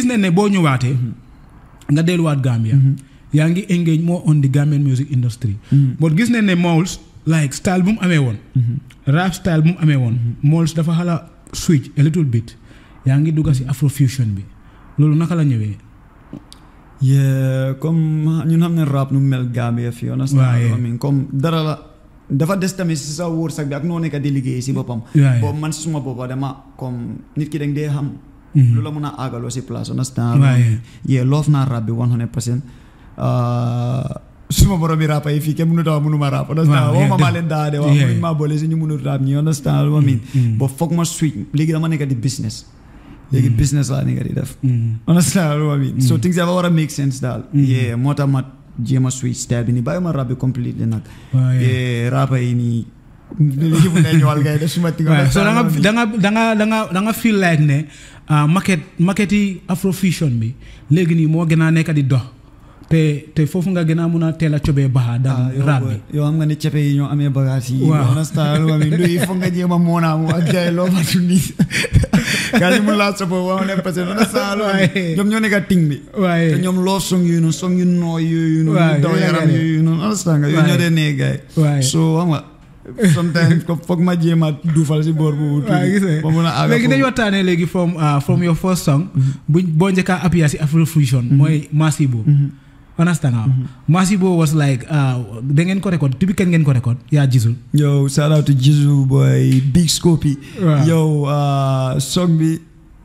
gis nañ ne boo ñëwaatee nga delluwaat Gambia yaa ngi engage more on the Gambian music industry but gis nañ ne Moles like style bu mu amee woon rap style bu mu amee woon Moles dafa xala switch a little bit yaa ngi dugga si afrofusion bi loolu naka la ñëwee yeah comme ñun xam ne rap nu mel Gambia fii understand Waaye. I mean comme dara la dafa des tamit si sa wërsëg bi ak noo nekk di liggéey si boppam Waaye. boobu man si suma boppa dama comme nit ki dang dee xam Mhm. lu la mën a àggaloo si place understand Waaye. yeah loof naa rap bi 100 percent suma borom bi rap yi fii kenn mënut a wax mënuma rap understand Waaw, woo yeah, ma maa def- leen daa de wax yeah. mënuñ maa boole si ñu mënul rap ñi understand what I mean Mm. ba foog ma switch léegi dama nekk di business léegi business laa nekk di def Mhm. understand what I mean so Mm. things dafa war a make sense daal Mm. yeah moo tax ma jéem a switch style bi nii bàyyi ma rap bi completely nag Waaye. yeah rapa yi nii léegi mu ne ñëwal gars yi def suma ting waaye so da nga understand da nga da nga da nga da nga feel like ne ah, market market yi afrofusion bi léegi nii moo gën a nekk di dox te te foofu nga gën a mun a teel a cobee baaxa Ah, daan yow rap boy, bi yow xam nga ne cepe yi ñoo amee bagage yi Waaw. understand what I mean luy foog nga jéem a moonaamu ak gars yi loo fa tundi gars yi mun laa sopo wax ne parce que understand what I mean Waaye. ñoom ñoo nekk ting bi waaye te ñoom loo song yooyu noonu song yu nooy yooyu noonu Waaw, yu daw yooyu la yaram gars yi. yooyu noonu understand nga yooyu Waaye. ñoo dee nee gars yi waaye so xam nga sometimes ko foog ma jéem a duufal si boor boobu waaye gis nga ba mun a àgg léegi dañu foofu. waxtaanee léegi from ah, from your first song buñ boo njëkkaa appear si afrofusion mooy Masibo Mhm. understand nga Masibo was like ah, da ngeen ko record depuis kañ ngeen ko record yaa gisul Yo, shout out to Jizu boy, Big Scopy. Waaw. Yo, uh, song bi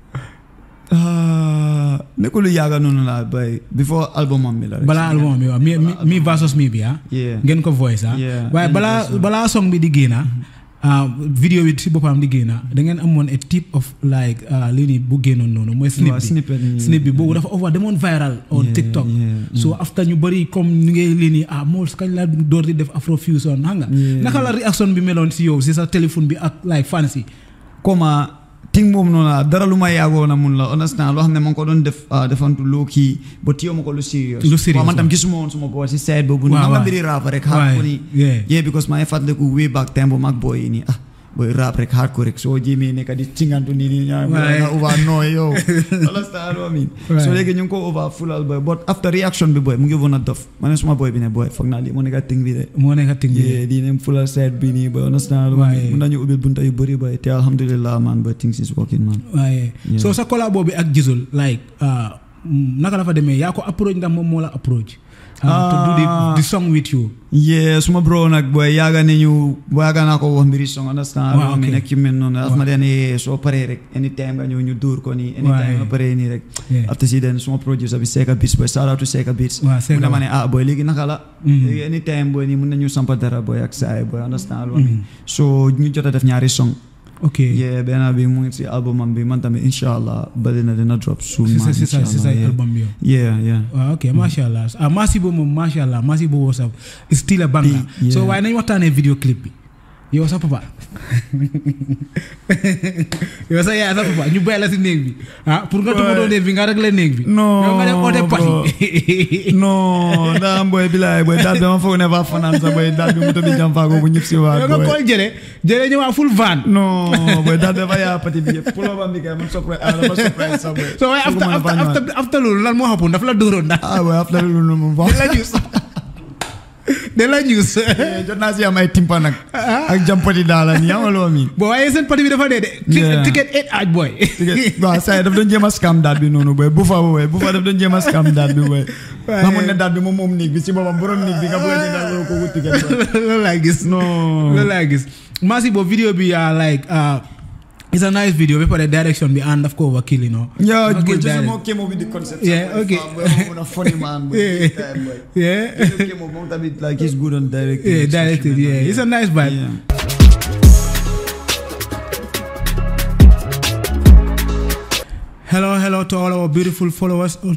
uh, nekkul lu yàgga noonu la boy before album am bi la rek. balaa album bi waaw mi mi mi versus mi bi ah Yeah. ngeen ko voice ah Yeah, waaye ngeen balaa voice, ah. balaa song bi di génna ah vidéo bi si boppam di génna da ngeen amoon a tip of like ah, lii nii bu génnoon noonu mooy snip Waaw, bi snippet yi. snip bi boobu dafa over demoon viral on Yeah, TikTok yeah, so after ñu bëri comme ñu ngay lii nii ah Moles kañ la door di def afrofusion xam nga Yeah. naka la réaction bi meloon si yow si sa téléphone bi ak like fans yi Comme ting moom noonu la dara lu ma yàggoo na mun la understand loo xam ne ma ngi ko doon def ah, defantu low key ba téye ma ko lu serious. Lu serious, waaw man tam waaw. gisuma woon suma boy si side boobu. Waaw, xam nga waaw. mbiri rap rek. Waaye, hard ko ni. yeah. yeah because maa ngi fàttaliku way back time bu mag boy yi nii ah boy rap rek hard ko rek soo jéemee nekk di cingantu nii nii ñaa Waaye. nga over nooy yow understand what I mean Waaye. so léegi ñu ngi ko over fulal boy but after reaction bi boy mu ngi woon a dof ma ne suma boy bi ne boy foog naa lii moo nekk ting bi de moo nekk ting bi yeah di ne fulal side bi nii boy understand what I Waaye. mean mun nañu ubbil bunta yu bëri boy te alhamdulillah man boy things is working man waaye Yeah. so sa collabo bi ak Jizzle like ah, mm, naka la fa demee yaa ko approach ndax moom moo la approach ah, to do the, Ah. the song with you yeah suma bro nag boy yaaga ne ñu yaaga naa ko wax mbiri song understand Waaw, what I mean okay. ak yu mel noonu daf ma deen eh, soo paree rek anytime nga ñëw ñu dóor ko nii anytime Waaye. nga paree nii rek Yeah. after si den suma producer bi Seka Beats boy shout out to Seka Beats Waaw, Seka mu ne ma waaw. ne ah boy léegi naka la Mm. léegi anytime boy nii mun nañu sampa dara boy ak saay boy understand what I mean Mm. so ñu jot a def ñaari song ok yeah benn bi mu ngi si album am bi man tamit insha allah bari na dina drop soon si sa man si sa si sa inshallah, yeah. album bi yow yeah yeah waaw ok macha allah ah Masibo moom macha allah Masibo was a still a banger Yeah. so waaye nañ waxtaanee vidéo clip bi yow sa papa yow sa yaay sa papa ñu bàyyi la si néeg bi ah pour nga toppatoo néeg bi nga réglé néeg bi Non, yow nga dem oote bro. pati non daa am boy bilaay boy daal bi ma foog ne fa fanaan sa boy daal bi mu tamit jàm faago bu ñëpp si waat yow nga boy kool jële jële ñëwaat full van non boy daal dafa yaa pati bi yëpp pulo bam bi kay man surprise ah dafa surprise sa boy so waaye after Fooguma after dafa ñëwaat. after after loolu lan moo xapoon dafa la dóoroon ndax ah boy after loolu moom de la ñuus de la ñuus Eh, jot naa si am ay timpa nag ak jampati daala nii ama loo miin bo waaye seen pati bi dafa dee de Yeah. ticket eight aaj boy waaw saa yi daf doon jéem a scam daal bi noonu boy bu fa boy bu fa daf doon jéem a scam daal bi boy Waaye- xamul ne daal bi moom moom néeg bi si boppam borom néeg bi nga bëgg a jëndal ko wut ticket boy. loolu laa gis non loolu laa gis Masibo video bi uh, like uh, it's a nice video ba pare direction bi and daf ko overkill you know Yeah, Dafa boy, kill just direct. more came up with the concept. Yeah, boy, okay. fam, boy, moom mun a funny man, boy. Yeah. big time, boy. yeah Just came up, moom tamit, like, he's good on directing. yeah especially, directed man, yeah it's a nice vibe Yeah. Hello, hello to all our beautiful followers